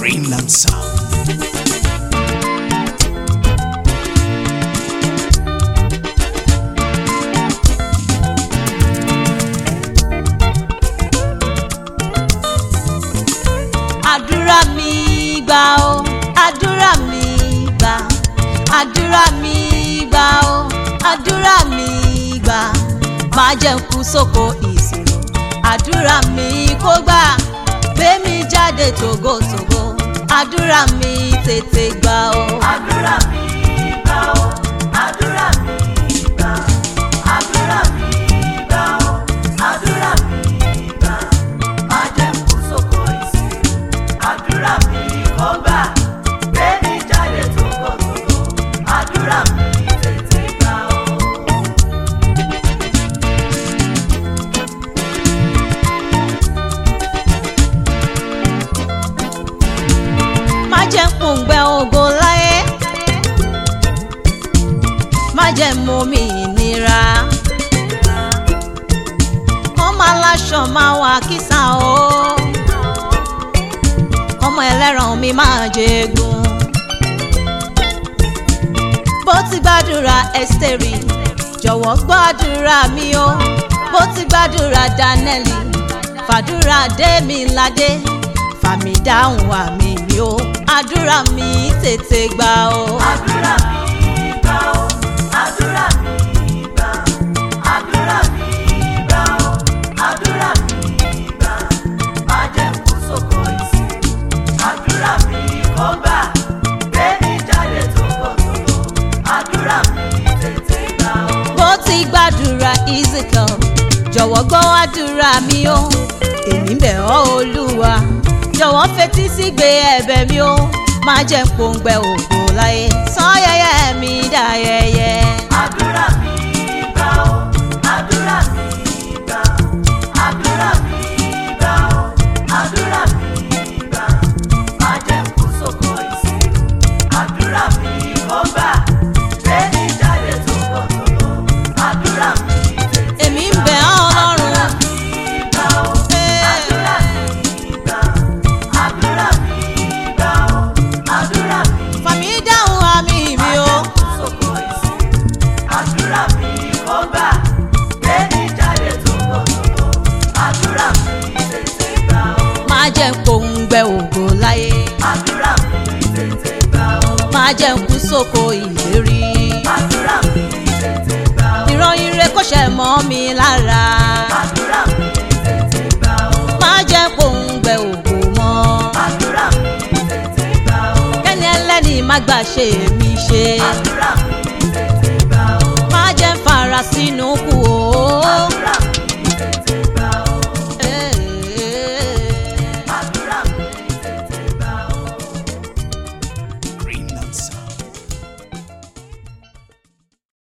Greenland Sound. àdúrà mi gbà ó àdúrà mi gbà àdúrà mi gbà ó àdúrà mi gbà má jẹ́ n kú sóko ìṣòro àdúrà mi kó gbà gbé mi jáde tògótògó àdúrà mi tètè gbà ó. àdúrà mi gbà ó àdúrà mi gbà àdúrà mi gbà ó àdúrà mi gbà má jẹ́ n kú sóko ìsìn àdúrà mi kó gbà gbé mi jáde tòkòtòkò àdúrà mi tètè gbà ó. má jẹ́ ń pòǹgbẹ ògo láyé má jẹ́ ń mú mi ìnira ọmọ aláṣọ máa wà kísà o ọmọ ẹlẹ́ran mi máa jẹ́gun bó ti gbàdúrà ẹ́sítẹ́rì jọ̀wọ́ gbàdúrà mi o bó ti gbàdúrà dánẹ́lì fàdúrà dé mi ládé fàmì dáhùn àmì mi o àdúrà mi tètè gbà o. àdúrà mi gbà ó àdúrà mi gbà àdúrà mi gbà ó àdúrà mi gbà má jẹ́ kú sóko ìsìn àdúrà mi kó gbà gbé mi jáde tòkòtòkò àdúrà mi tètè gbà ó. bó ti gbàdúrà ezekiel jọ̀wọ́ gbọ́ àdúrà mi o èmi ń bẹ̀ ọ́ olúwa jọ̀wọ́ fetí sí gbé ẹ̀bẹ̀ mi o má jẹ́ ń pòǹgbẹ ògo láyé sọ yẹyẹ mi dayẹyẹ. àdúrà mi gbà ó àdúrà mi gbà àdúrà mi gbà ó àdúrà mi gbà má jẹ́ kú sóko ìsìn àdúrà mi kó gbà gbé mi jáde tòkòtòkò àdúrà mi tètè èmi ń bẹ̀ ọ́ ọlọ́run gbà ó àdúrà mi gbà àdúrà mi gbà ó àdúrà mi fàmí dáhùn àmì mi o. sóko ìsìn àdúrà mi kó gbà gbé mi jáde tòkòtòkò àdúrà mi tètè gbà ó má jẹ́ ń pòǹgbẹ ògo láyé àdúrà mi tètè gbà ó má jẹ́ ń kú sóko ìlérí. àdúrà mi tètè gbà ó ìran ire kò ṣe mọ́ mi lára àdúrà mi tètè gbà ó má jẹ́ ń pòǹgbẹ ògo mọ́. àdúrà mi tètè gbà ó kẹ́ni ẹlẹ́ni má gbà ṣe mí ṣe àdúrà mi tètè gbà ó má jẹ́ ń fara sínú kù o àdúrà